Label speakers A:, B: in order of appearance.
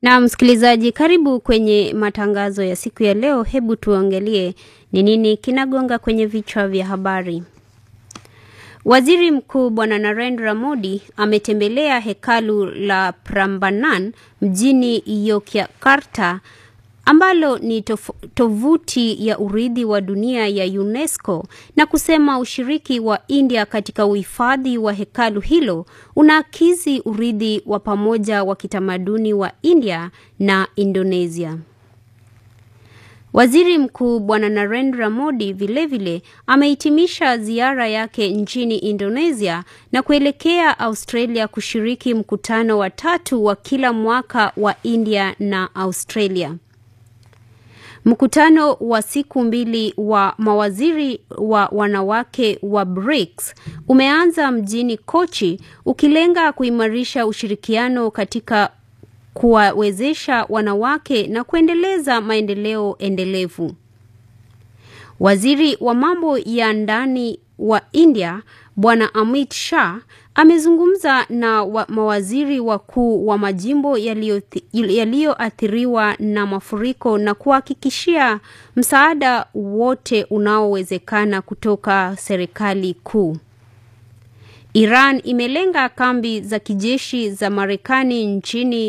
A: Na msikilizaji, karibu kwenye matangazo ya siku ya leo. Hebu tuangalie ni nini kinagonga kwenye vichwa vya habari. Waziri Mkuu Bwana Narendra Modi ametembelea hekalu la Prambanan mjini Yogyakarta ambalo ni tof tovuti ya urithi wa dunia ya UNESCO na kusema ushiriki wa India katika uhifadhi wa hekalu hilo unaakisi urithi wa pamoja wa kitamaduni wa India na Indonesia. Waziri Mkuu Bwana Narendra Modi vilevile amehitimisha ziara yake nchini Indonesia na kuelekea Australia kushiriki mkutano wa tatu wa kila mwaka wa India na Australia. Mkutano wa siku mbili wa mawaziri wa wanawake wa BRICS umeanza mjini Kochi ukilenga kuimarisha ushirikiano katika kuwawezesha wanawake na kuendeleza maendeleo endelevu. Waziri wa mambo ya ndani wa India Bwana Amit Shah amezungumza na wa mawaziri wakuu wa majimbo yaliyoathiriwa na mafuriko na kuhakikishia msaada wote unaowezekana kutoka serikali kuu. Iran imelenga kambi za kijeshi za Marekani nchini